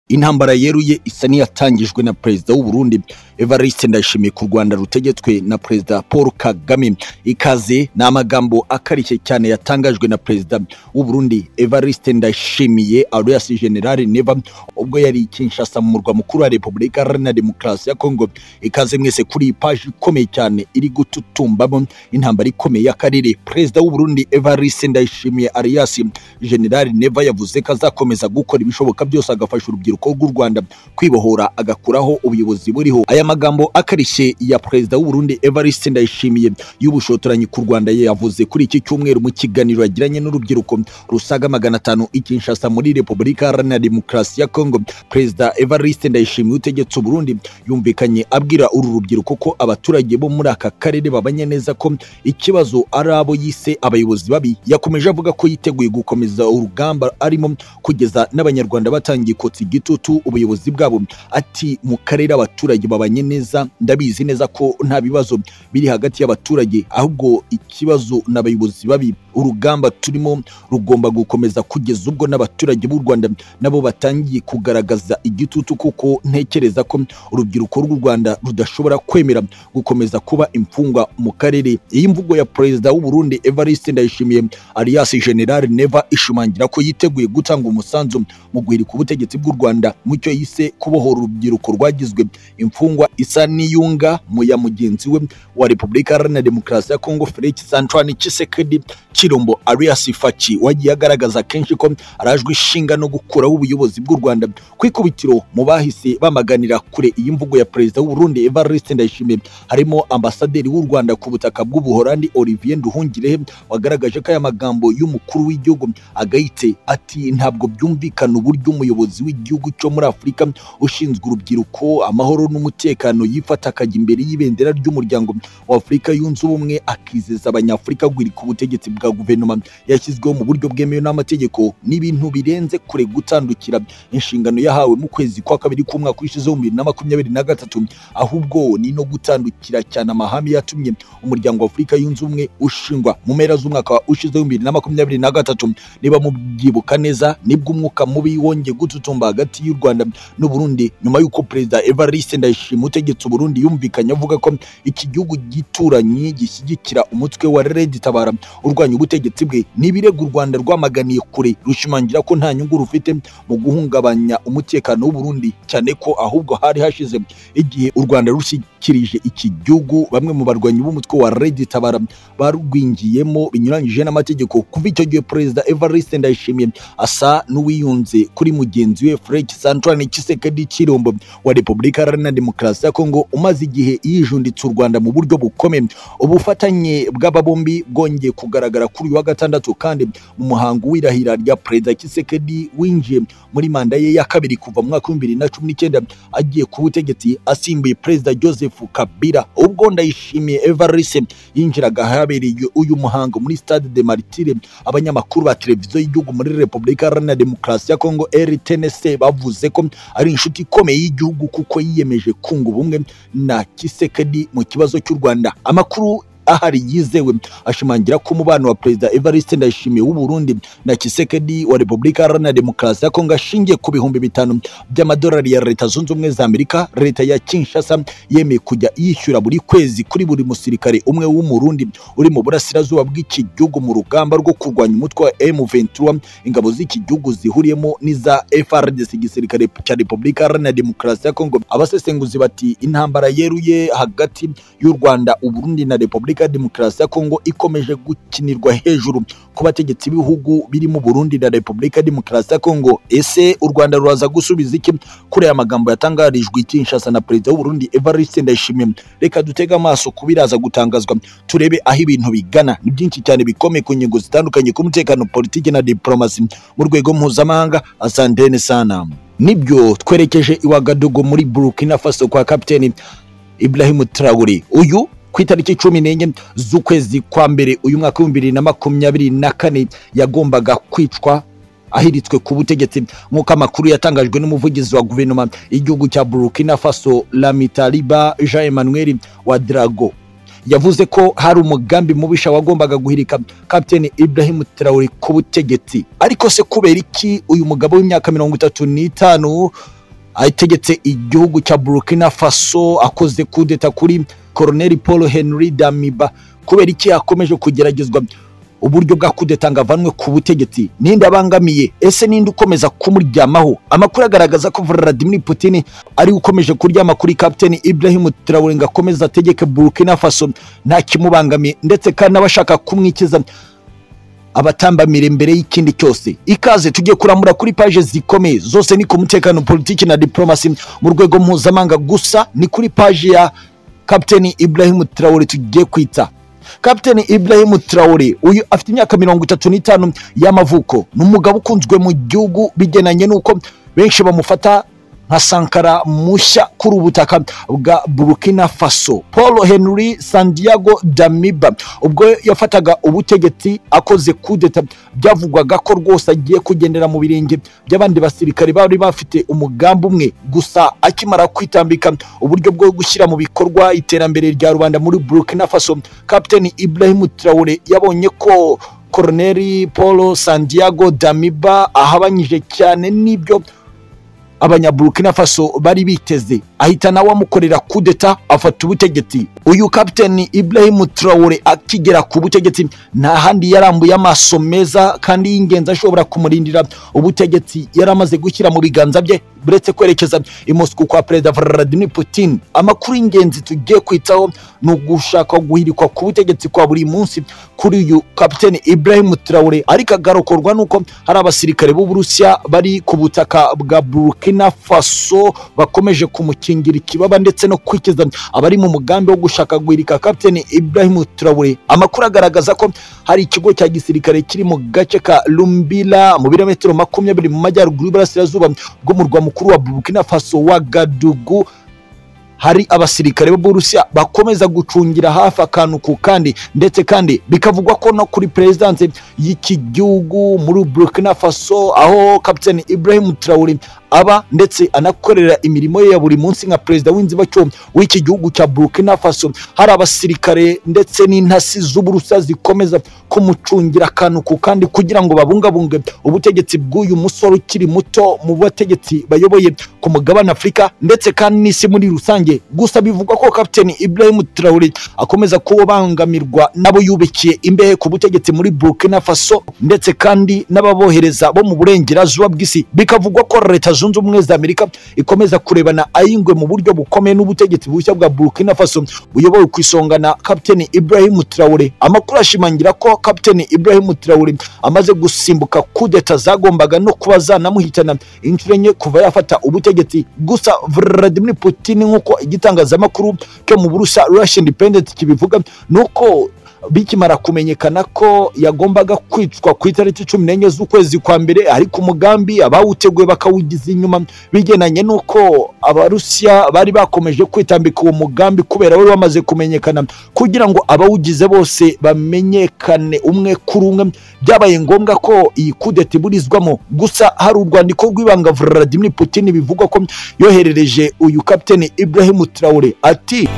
intambara yeruye isa n'iyatangijwe na perezida w'u Burundi Evariste Ndayishimiye ku Rwanda rutegetswe na perezida Paul Kagame ikaze ni amagambo akarishye cyane yatangajwe na perezida w'u Burundi Evariste Ndayishimiye alias General Neva ubwo yari i Kinshasa mu murwa mukuru wa Repubulika Iharanira Demokarasi ya Kongo ikaze mwese kuri iyi paji ikomeye cyane iri gututumbamo intambara ikomeye y'akarere perezida w'u Burundi Evariste Ndayishimiye alias General Neva yavuze ko azakomeza gukora ibishoboka byose agafasha urubyiruko urubyiruko rw'u Rwanda kwibohora agakuraho ubuyobozi buriho aya magambo akarishye ya perezida w'u Burundi Evariste Ndayishimiye y'ubushotoranyi ku Rwanda yavuze kuri iki cyumweru mu kiganiro yagiranye n'urubyiruko rusaga magana atanu i Kinshasa muri Repubulika Iharanira Demokarasi ya Kongo perezida Evariste Ndayishimiye utegetse u Burundi yumvikanye abwira uru rubyiruko ko abaturage bo muri aka karere babanye neza ko ikibazo ari abo yise abayobozi babi yakomeje avuga ko yiteguye gukomeza urugamba arimo kugeza n'abanyarwanda batangiye kotsa igiti igitutu ubuyobozi bwabo ati mu karere abaturage babanye neza ndabizi neza ko nta bibazo biri hagati y'abaturage ahubwo ikibazo n'abayobozi babi urugamba turimo rugomba gukomeza kugeza ubwo n'abaturage b'u Rwanda nabo batangiye kugaragaza igitutu kuko ntekereza ko urubyiruko rw'u Rwanda rudashobora kwemera gukomeza kuba imfungwa mu karere iyi mvugo ya perezida w'u Burundi Evariste Ndayishimiye alias General Neva ishimangira ko yiteguye gutanga umusanzu mu guhirika ubutegetsi bw'u Rwanda Rwanda mu cyo yise kubohora urubyiruko rwagizwe imfungwa isa n'iyunga mu ya mugenzi we wa Repubulika Iharanira Demokarasi ya Kongo Felix Antoine Tshisekedi Chirombo alias Faci wagiye agaragaza kenshi ko arajwe ishinga no gukuraho ubuyobozi bw'u Rwanda kwikubitiro mu bahise bamaganira kure iyi mvugo ya perezida w'u Burundi Evariste Ndayishimiye harimo ambasaderi w'u Rwanda ku butaka bw'Ubuholandi Olivier Nduhungirehe wagaragaje ko aya magambo y'umukuru w'igihugu agayitse ati ntabwo byumvikana uburyo umuyobozi w'igihugu gihugu cyo muri Afurika ushinzwe urubyiruko amahoro n'umutekano yifata akajya imbere y'ibendera ry'umuryango wa Afurika yunze ubumwe akizeza abanyafurika guhirika ubutegetsi bwa guverinoma yashyizweho mu buryo bwemewe n'amategeko n'ibintu birenze kure gutandukira inshingano yahawe mu kwezi kwa kabiri k'umwaka ushize w'ibihumbi bibiri na makumyabiri na gatatu ahubwo ni no gutandukira cyane amahame yatumye umuryango wa Afurika yunze ubumwe ushingwa mu mpera z'umwaka ushize w'ibihumbi bibiri na makumyabiri na gatatu niba mubyibuka neza nibwo umwuka mubi wongeye gututumba hagati hagati y'u Rwanda n'u Burundi nyuma y'uko perezida Evariste Ndayishimiye utegetse u Burundi yumvikanye avuga ko iki gihugu gituranye gishyigikira umutwe wa Red Tabara urwanya ubutegetsi bwe n'ibirego u Rwanda rwamaganiye kure rushimangira ko nta nyungu rufite mu guhungabanya umutekano w'u Burundi cyane ko ahubwo hari hashize igihe u Rwanda rushyikirije iki gihugu bamwe mu barwanyi b'umutwe wa Red Tabara barwingiyemo binyuranyije n'amategeko kuva icyo gihe perezida Evariste Ndayishimiye asa n'uwiyunze kuri mugenzi we Fred Felix Antoine Tshisekedi Chirombo wa Repubulika Iharanira Demokarasi ya Kongo umaze igihe yijunditse u Rwanda mu buryo bukomeye ubufatanye bw'aba bombi bwongeye kugaragara kuri uyu wa gatandatu kandi mu muhango w'irahira rya Perezida Tshisekedi winjiye muri manda ye ya kabiri kuva mu mwaka w'ibihumbi na cumi n'icyenda agiye ku butegetsi asimbuye Perezida Joseph Kabila ubwo Ndayishimiye Evariste yinjiraga ahabereye uyu muhango muri Stade de Martyrs abanyamakuru ba televiziyo y'igihugu muri Repubulika Iharanira Demokarasi ya Kongo RTNC bavuze ko ari inshuti ikomeye y'igihugu kuko yiyemeje kunga ubumwe na Kisekedi mu kibazo cy'u Rwanda amakuru ahari yizewe ashimangira ko umubano wa perezida Evariste Ndayishimiye w'u Burundi na Tshisekedi wa Repubulika Iharanira Demokarasi ya Kongo ashingiye ku bihumbi bitanu by'amadolari ya Leta Zunze Ubumwe za Amerika Leta ya Kinshasa yemeye kujya yishyura buri kwezi kuri buri musirikare umwe w'umurundi uri mu burasirazuba bw'iki gihugu mu rugamba rwo kurwanya umutwe wa M23 ingabo z'iki gihugu zihuriyemo n'iza FARDC igisirikare cya Repubulika Iharanira Demokarasi ya Kongo abasesenguzi bati intambara yeruye hagati y'u Rwanda u Burundi na Repubulika Repubulika ya Demokarasi ya Kongo ikomeje gukinirwa hejuru ku bategetsi b'ibihugu birimo Burundi na Repubulika ya Demokarasi ya Kongo. Ese u Rwanda ruraza gusubiza iki kuri aya magambo yatangarijwe i Kinshasa na Perezida w'u Burundi Evariste Ndayishimiye? Reka dutege amaso ku biraza gutangazwa turebe aho ibintu bigana. Ni byinshi cyane bikomeye ku ngingo zitandukanye ku mutekano, politiki na diplomasi mu rwego mpuzamahanga. Asanteni sana. Nibyo twerekeje i Wagadugu muri Burkina Faso kwa kapiteni Ibrahim Traore. Uyu ku itariki cumi n'enye z'ukwezi kwa mbere uyu mwaka w'ibihumbi bibiri na makumyabiri na kane yagombaga kwicwa ahiritswe ku butegetsi nk'uko amakuru yatangajwe n'umuvugizi wa guverinoma y'igihugu cya Burkina Faso Lamitaliba Jean Emmanuel wa Drago yavuze ko hari umugambi mubisha wagombaga guhirika Captain Ibrahim Traore ku butegetsi ariko se kubera iki uyu mugabo w'imyaka mirongo itatu n'itanu ategetse igihugu cya burkina faso akoze kudeta kuri koroneri paul henry damiba kubera iki yakomeje kugeragezwa uburyo bwa kudeta ngo avanwe ku butegetsi ninde abangamiye ese ninde ukomeza kumuryamaho amakuru agaragaza ko Vladimir Putin ari ukomeje kuryama kuri Captain Ibrahim Traore ngo akomeze ategeke Burkina Faso nta kimubangamiye ndetse kandi n'abashaka kumwikiza abatambamira imbere y'ikindi cyose ikaze tugiye kuramura kuri paje zikomeye zose ni ku mutekano politiki na diplomasi mu rwego mpuzamahanga gusa ni kuri paje ya Captain Ibrahim Traore tugiye kwita Captain Ibrahim Traore uyu afite imyaka mirongo itatu n'itanu y'amavuko ni umugabo ukunzwe mu gihugu bigenanye n'uko benshi bamufata nka Sankara mushya kuri ubutaka bwa Burkina Faso Paul Henry Santiago Damiba ubwo yafataga ubutegetsi akoze kudeta byavugwaga ko rwose agiye kugendera mu birenge by'abandi basirikare bari bafite umugambi umwe gusa akimara kwitambika uburyo bwo gushyira mu bikorwa iterambere rya rubanda muri Burkina Faso Captain Ibrahim Traore yabonye ko Koroneri Paul Santiago Damiba ahabanyije cyane n'ibyo abanyaburukina faso bari biteze ahita nawe amukorera kudeta afata ubutegetsi uyu kapiteni Ibrahim Traore akigera ku butegetsi nta handi yarambuye amaso meza kandi y'ingenzi ashobora kumurindira ubutegetsi yari amaze gushyira mu biganza bye buretse kwerekeza i Moscow kwa perezida Vladimir Putin amakuru y'ingenzi tugiye kwitaho ni ugushaka guhirikwa ku butegetsi kwa buri munsi kuri uyu kapiteni Ibrahim Traore ariko agarokorwa nuko hari abasirikare b'Uburusiya bari ku butaka bwa Burkina Faso bakomeje kumukingira ikibaba ndetse no kwikiza abari mu mugambi wo gushaka guhirika kapiteni Ibrahim Traore amakuru agaragaza ko hari ikigo cya gisirikare kiri mu gace ka Lumbila mu birometero makumyabiri mu majyaruguru y'uburasirazuba bwo mu rwa mukuru wa Burkina Faso wa Gadugu hari abasirikare b'Uburusiya bakomeza gucungira hafi akantu ku kandi ndetse kandi bikavugwa ko no kuri perezidanse y'iki gihugu muri Burkina Faso aho Captain Ibrahim Traore aba ndetse anakorera imirimo ye ya buri munsi nka perezida w'inzibacyuho w'iki gihugu cya Burkina Faso hari abasirikare ndetse n'intasi z'Uburusiya zikomeza kumucungira akantu ku kandi kugira ngo babungabunge ubutegetsi bw'uyu musore ukiri muto mu bategetsi bayoboye ku mugabane Afurika ndetse kandi n'isi muri rusange gusa bivugwa ko Captain Ibrahim Traore akomeza kubangamirwa n'abo yubikiye imbehe ku butegetsi muri Burkina Faso ndetse kandi n'ababohereza bo mu burengerazuba bw'isi bikavugwa ko leta zunze ubumwe za amerika ikomeza kurebana ayingwe mu buryo bukomeye n'ubutegetsi bushya bwa burkina faso buyobowe ku isonga na kapiteni ibrahim traore amakuru ashimangira ko kapiteni ibrahim traore amaze gusimbuka kudeta zagombaga no kuba zanamuhitana inshuro enye kuva yafata ubutegetsi gusa vladimir putin nk'uko igitangazamakuru cyo mu burusa russia independent kibivuga ni uko bikimara kumenyekana ko yagombaga kwicwa ku itariki cumi n'enye z'ukwezi kwa mbere ariko umugambi abawuteguye bakawugiza inyuma bigendanye n'uko abarusiya bari bakomeje kwitambika uwo mugambi kubera wari wamaze kumenyekana kugira ngo abawugize bose bamenyekane umwe kuri umwe byabaye ngombwa ko iyi kudeta iburizwamo gusa hari urwandiko rw'ibanga Vladimir Putin bivugwa ko yoherereje uyu kapiteni Ibrahim Traore ati